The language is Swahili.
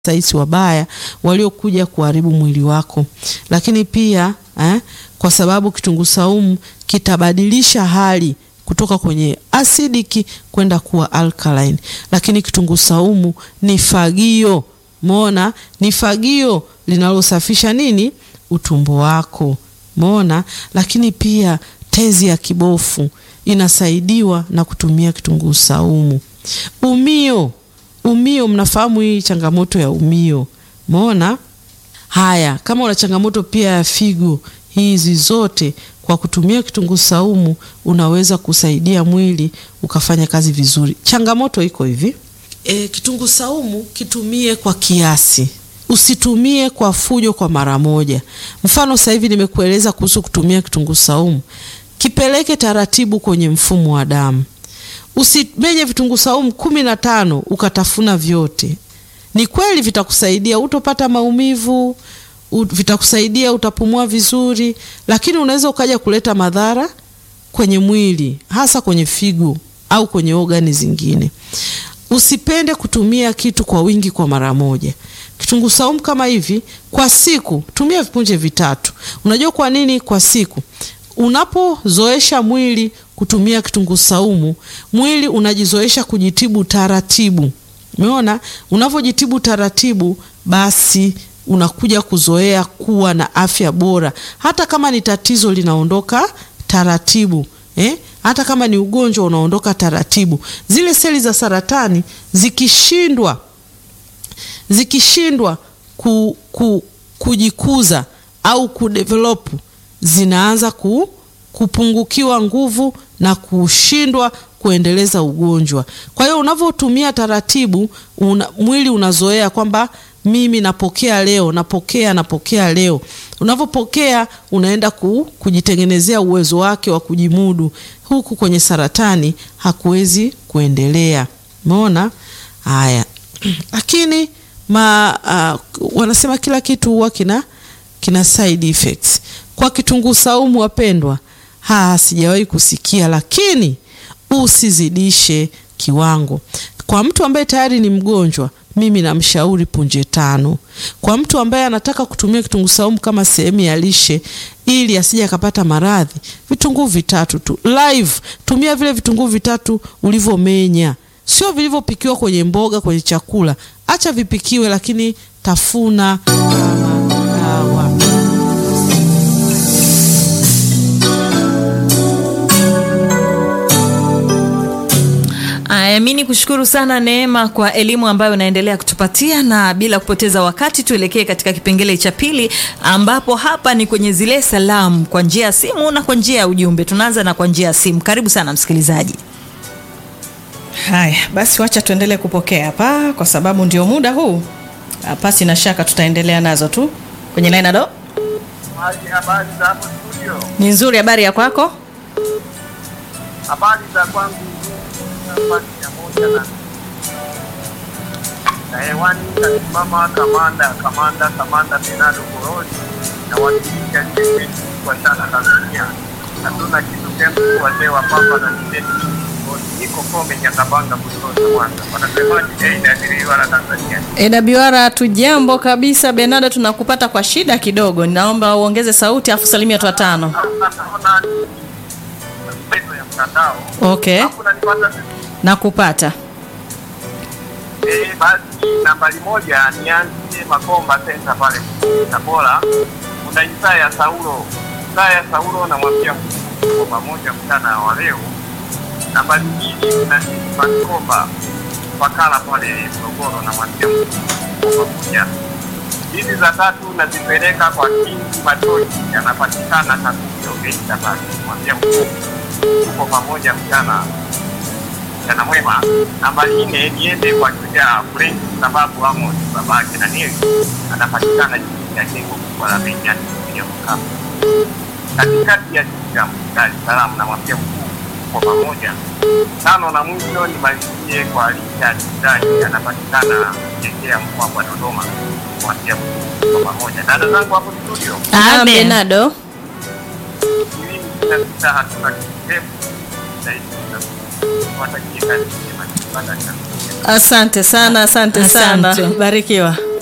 saisi wabaya waliokuja kuharibu mwili wako, lakini pia eh, kwa sababu kitunguu saumu kitabadilisha hali kutoka kwenye acidiki kwenda kuwa alkaline. Lakini kitunguu saumu ni fagio, mona, ni fagio linalosafisha nini, utumbo wako, mona. Lakini pia tezi ya kibofu inasaidiwa na kutumia kitunguu saumu. Umio umio, mnafahamu hii changamoto ya umio, mona. Haya, kama una changamoto pia ya figo, hizi zote kwa kutumia kitunguu saumu unaweza kusaidia mwili ukafanya kazi vizuri. Changamoto iko hivi e, kitunguu saumu kitumie kwa kiasi, usitumie kwa fujo kwa mara moja. Mfano sasa hivi nimekueleza kuhusu kutumia kitunguu saumu, kipeleke taratibu kwenye mfumo wa damu. Usimenye vitunguu saumu kumi na tano ukatafuna vyote. Ni kweli vitakusaidia, utopata maumivu, vitakusaidia, utapumua vizuri, lakini unaweza ukaja kuleta madhara kwenye mwili, hasa kwenye figo au kwenye ogani zingine. Usipende kutumia kitu kwa wingi kwa mara moja. Kitunguu saumu kama hivi kwa siku, tumia vipunje vitatu. Unajua kwa nini kwa siku? Unapozoesha mwili kutumia kitunguu saumu, mwili unajizoesha kujitibu taratibu. Umeona, unavyojitibu taratibu, basi unakuja kuzoea kuwa na afya bora. Hata kama ni tatizo linaondoka taratibu eh? Hata kama ni ugonjwa unaondoka taratibu. Zile seli za saratani zikishindwa zikishindwa ku, ku, kujikuza au kudevelop zinaanza ku, kupungukiwa nguvu na kushindwa kuendeleza ugonjwa. Kwa hiyo unavyotumia taratibu una, mwili unazoea kwamba mimi napokea leo, napokea napokea leo. Unavyopokea unaenda ku, kujitengenezea uwezo wake wa kujimudu, huku kwenye saratani hakuwezi kuendelea. Umeona haya? Lakini ma, uh, wanasema kila kitu huwa kina kina side effects. Kwa kitunguu saumu wapendwa, ha sijawahi kusikia, lakini usizidishe kiwango. Kwa mtu ambaye tayari ni mgonjwa, mimi namshauri punje tano. Kwa mtu ambaye anataka kutumia kitunguu saumu kama sehemu ya lishe ili asije akapata maradhi, vitunguu vitatu tu. Live tumia vile vitunguu vitatu ulivyomenya, sio vilivyopikiwa kwenye mboga, kwenye chakula. Acha vipikiwe, lakini tafuna kama dawa. Aya, mi ni kushukuru sana Neema kwa elimu ambayo unaendelea kutupatia, na bila kupoteza wakati tuelekee katika kipengele cha pili, ambapo hapa ni kwenye zile salamu kwa njia ya simu na kwa njia ya ujumbe. Tunaanza na kwa njia ya simu. Karibu sana msikilizaji. Haya basi, wacha tuendelee kupokea hapa, kwa sababu ndio muda huu. Pasi na shaka tutaendelea nazo tu kwenye line. Ado, habari za hapo studio? ni nzuri. Habari ya kwako? Habari za kwangu nafasi ya moja na na hewani kasimama kamanda kamanda kamanda Benado Koroni na wakilisha lile kwa sana Tanzania. Hatuna kitu kempu wazee wa pamba na nideni niko kome Nyakabanga kutoka Mwanza. Wanasemaje? Eh, inadiriwa na Tanzania. AWR tujambo kabisa. Benado, tunakupata kwa shida kidogo, naomba uongeze sauti afu salimia watu watano. Naona mchezo ya mtandao. Okay, Hapo nanipata vizuri. nakupata. Eh, basi nambari moja nianzie Makomba Center pale Tabora. Kuna Isaya Saulo, Isaya Saulo namwambia kwa pamoja mchana wa leo. Nambari mbili kuna Makomba Pakala pale Morogoro namwambia kwa pamoja. Hizi za tatu nazipeleka kwa Kingi Matoji, anapatikana Kasio Geita pale, namwambia tuko pamoja mchana mchana mwema. Nambari nne niende kwa Shujaa Frank sababu Amos babake na Nili anapatikana chini ya jengo kubwa la Benyani ya Mkapa katikati ya jiji la Dar es Salaam, namwambia mkuu kwa pamoja. Tano na mwisho nimalizie kwa Richard Dani anapatikana Jekea mkoa wa Dodoma, namwambia mkuu kwa pamoja. Dada zangu hapo studio, Ah, Amen. Benado, ishirini na sita hatuna kisemu zaidi watakie kazi njema. Baada ya asante sana, asante sana, Asante. barikiwa.